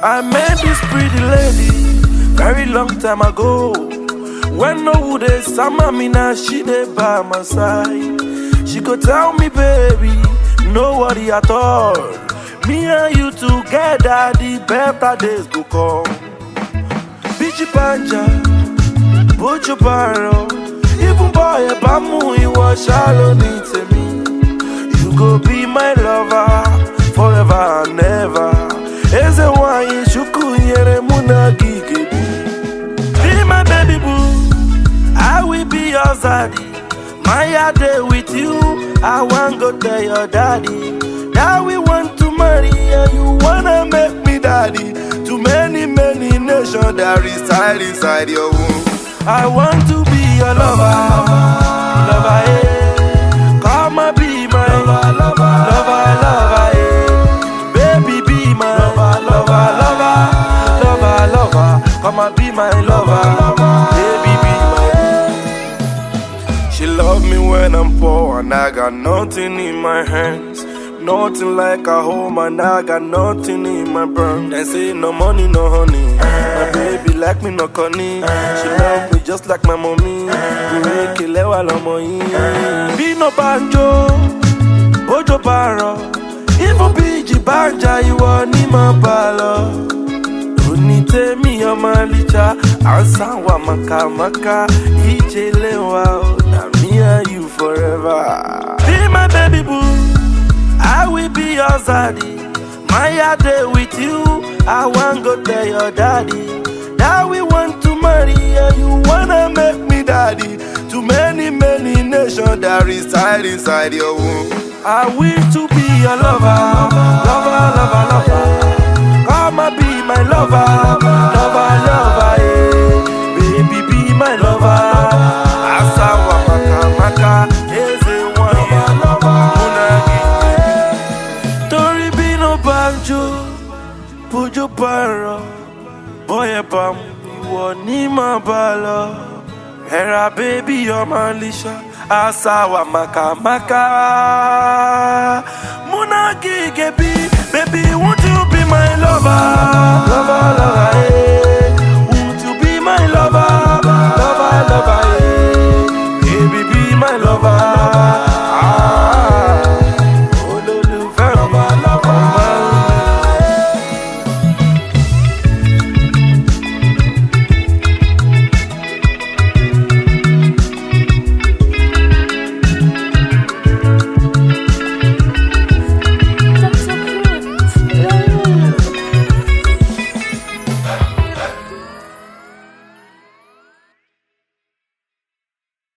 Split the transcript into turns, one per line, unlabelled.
I met this pretty lady very long time ago. When no would they summer me now, she dey by my side. She go tell me, baby, no worry at all. Me and you together, the better days go come. Bichi panja, bojo paro, even boy eba mu iwọ ṣalo ní tèmi. You go be my lover forever and ever. Eze nwanyị chukwu nyere mụ na gị gebi. Be my baby boo, I will be your zaddy. My day with you, I want go tell your daddy that we want to marry and you wanna make me daddy to many many nations that reside inside your womb. I want to be your lover, lover, eh. Come and be my lover, lover, lover, lover, eh. Baby, be my lover, lover, lover, lover, lover. Come and be my lover, baby, be my she love me when I'm poor and I got nothing in my hands. Nothing like a home and I got nothing in my brain. They say no money, no honey. My baby like me, no conny. She love me just like my mommy. We kill Be no banjo, bojo baro. Even biji banja, you want ni my balo. onítẹ̀mí ọmọ alíjà àǹsáwà màkàmákà ìjẹlẹwà na me and you forever. be my baby boo i will be your zaddy my day with you i wan go tell your daddy that we want to marry and you wanna make me daddy to many many nations that reside inside your womb. i wish to be your lover lover lover lover. Come and be my lover, lover, lover, eh. Baby, be my lover. Asawa maka maka, eze wanya, munagi. Tori be no banjo, pujo paro. Boy, bam, iwọ ni ma ba lọ. Ẹ̀ra baby ọmọ Alisha, asawa maka maka. Munagi gebi, baby, won't you be my lover?